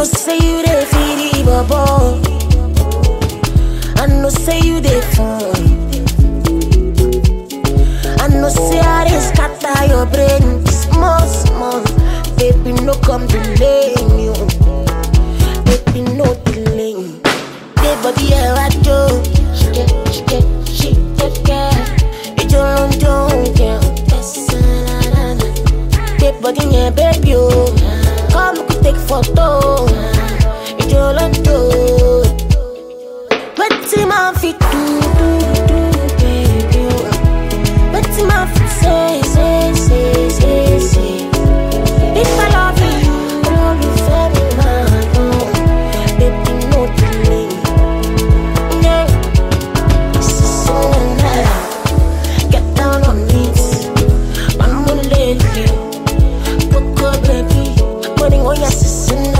know say you dey feel the bubble. I know say you dey fun. I know say I dey scatter your brain small small. Baby no come delay me, oh. baby no delay. Baby body ẹ wá jó, ṣìkẹ́ ṣìkẹ́ ṣìkẹ́kẹ́. Ìjọ ló ń jó oúnjẹ, ẹsẹ̀ rárá. Baby body yẹn baby o, come we take photo. Ìjọ ló ń jó. Wetin máa fi do do do baby o? Wetin máa fi say say say say say? If I love you, olólùfẹ́ mi máa dùn. Baby no delay. Yeah. So now, get down on it. I'm gonna let you. Coco baby, putting on your sister